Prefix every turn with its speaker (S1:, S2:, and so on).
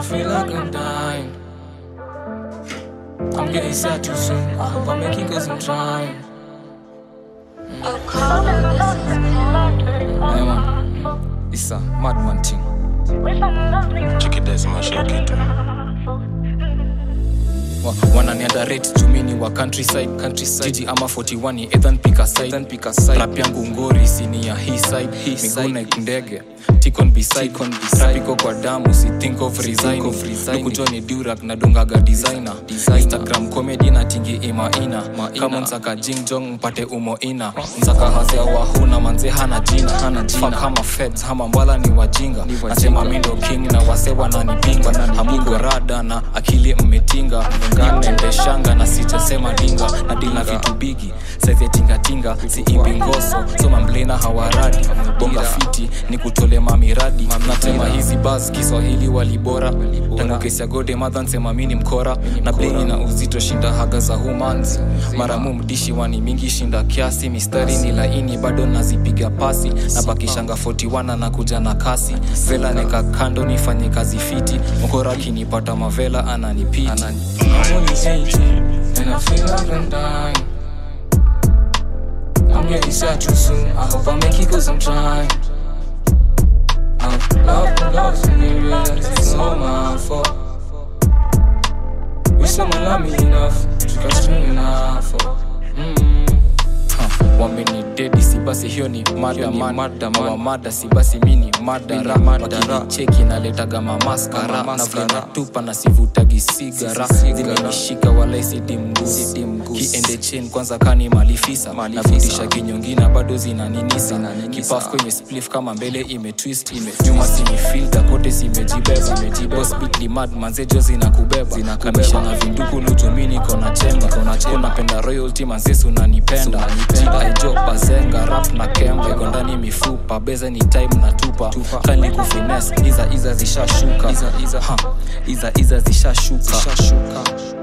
S1: feel like I'm dying. I'm getting sad too soon. I hope I make it cause I'm trying.
S2: Yeah, man. It's a madman thing.
S3: Check it out, smash your kid.
S2: Wa- wananiandarate jumini wa countryside countryside jiji ama 41 ni ethan pika side ethan pika side rap yangu ngori sini ya hii side hii miguu na ndege tikon beside kon beside iko kwa damu si think of resign of resign kujoni durak na dungaga designer instagram comedy na tingi ima ina kama msaka jing jong mpate umo ina msaka hasea wahuna manze hana jina hana jina kama feds hama mbala ni wajinga nasema mindo king na wase wananipinga hamuko rada na akili mmetinga nganendeshanga na sijasema dinga na dila vitu bigi saizi tingatinga si imbi ngoso soma mblena hawaradi bonga fiti ni kutole mamiradi natema hizi bas kiswahili walibora tangu kesi ya gode madha nsema mini mkora na blingi na uzito shinda haga za humanzi maramu mdishi wani mingi shinda kiasi mistari ni laini bado nazipiga pasi na bakishanga 41 na kuja na kasi vela neka kando nifanye kazi fiti mkora akinipata mavela ananipiti
S1: I'm only 18 and I feel like I'm dying. I'm getting sad too soon. I hope I make it cause I'm trying. I'm lost and lost and you realize it's all my fault. Wish someone loved me enough to go string enough for. Mm.
S2: wamenidedi si basi hiyo ni mada mada mawa mada si basi mini madara wakinicheki naletaga mamaskara na vile natupa na sivutagi sigara zimenishika wala isidi mgusi kiende chen kwanza kani malifisa navutisha kinyongina bado zinaninisa kipaf kwenye splif kama mbele imetwist nyuma sinifilta kote zimejibeba bosbitli mad manzejo zinakubeba kamisha na vinduku lujumini kona chemba konapenda royalty manzesu nanipenda aijo bazenga rap na kembe gondani mifupa beze ni time na tupa kali kufines iza iza zishashuka iza iza, ha, iza, iza zishashuka